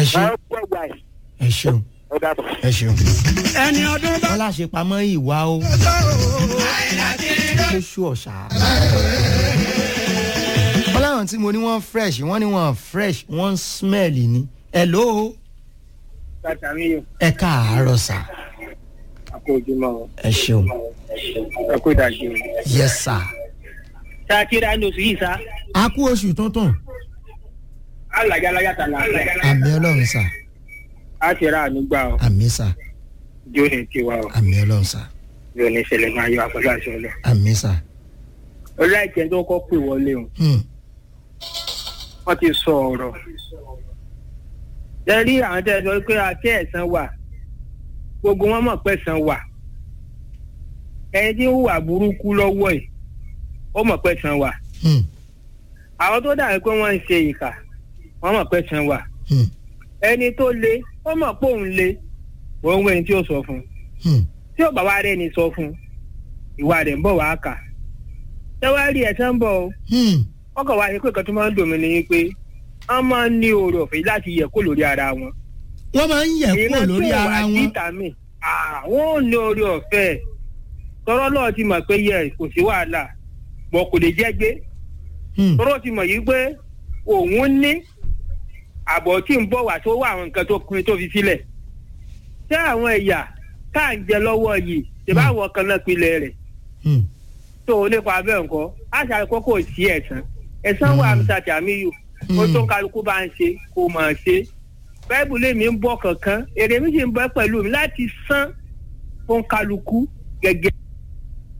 ẹ ṣe máa ń pọ̀ gbà yìí ẹ ṣeun ó dàbọ̀. ẹ ṣeun. ẹni ọdún bá wọ́n láṣẹ pamọ́ ìwà o tó lóṣù ọ̀sà. wọ́n láwọn tí mo ní wọ́n fresh wọ́n ní wọ́n fresh wọ́n smell ni. hello bàtà mi yóò ẹ káàárọ̀ sà àpò ojúmọ́ ẹ ṣeun ẹ kó ìdájí o. yes sir. ṣé a kíra ní oṣù yìí sá. a kú oṣù tuntun alájà alájà tà láàfin. àmì ọlọ́run sà a ti ra àánú gbà ọ àmì sà jó ní tiwa o àmì ọlọ́run sà yóò ní ìṣẹ̀lẹ̀ máa yọ àpẹẹrẹ àṣọ lọ. àmì sà. ọláìjẹ tó kọ́ pè wọlé o Hmm. wọ́n ti sọ ọ̀rọ̀. ẹ rí àwọn tẹ́ ẹ sọ pé àti ẹ̀sán wà gbogbo wọn mọ̀ pé ẹ̀sán wà ẹni tí ń hùwà burúkú lọ́wọ́ ẹ̀ ó mọ̀ pé ẹ̀sán wà Hmm. àwọn tó dàbí pé wọ́n ń ṣe ìkà wọ́n mọ̀ pé ẹ̀sán wà Hmm. ẹni tó le ó mọ̀ pé òun le òun wẹ̀ ní tí ó sọ fún un Hmm. tí ò bá wá rẹ́ni sọ fún un ìwà rẹ̀ ń bọ̀ wá kà ṣé wàá rí ẹ̀sán ń bọ̀ o Hmm. ọkọ̀ wa ṣe pé kan tó máa ń dùn mí ni pé wọ́n máa ń ní oore ọ̀fẹ́ láti yẹ kó lórí ara wọn. wọ́n máa ń yẹ̀ kúrò lórí ara wọn. vitamin àwọn ò ní oore ọ̀fẹ́ tọ́rọ́ náà ti mọ̀ pé yẹ kò sí wàhálà bọ̀ kò lè jẹ́ gbé Hmm. tọ́rọ́ ti mọ̀ yìí pé òun ní àbọ̀ tí ń bọ̀ wá tó wá àwọn nǹkan tó pin tó fi sílẹ̀ ṣé àwọn ẹ̀yà tá à ń jẹ lọ́wọ́ yìí ṣe bá àwọn kan náà pilẹ̀ rẹ̀ Hmm. tó o nípa abẹ́ nǹkan á ṣàkókò kò sí ẹ̀sán ẹ̀sán wà Mm. mr jamiu ó tó kálukú bá ń ṣe kó máa ṣe báìbù lèmi ń bọ̀ kankan èrè mi sì ń bọ́ pẹ̀lú mi láti san fún kálukú gẹ́gẹ́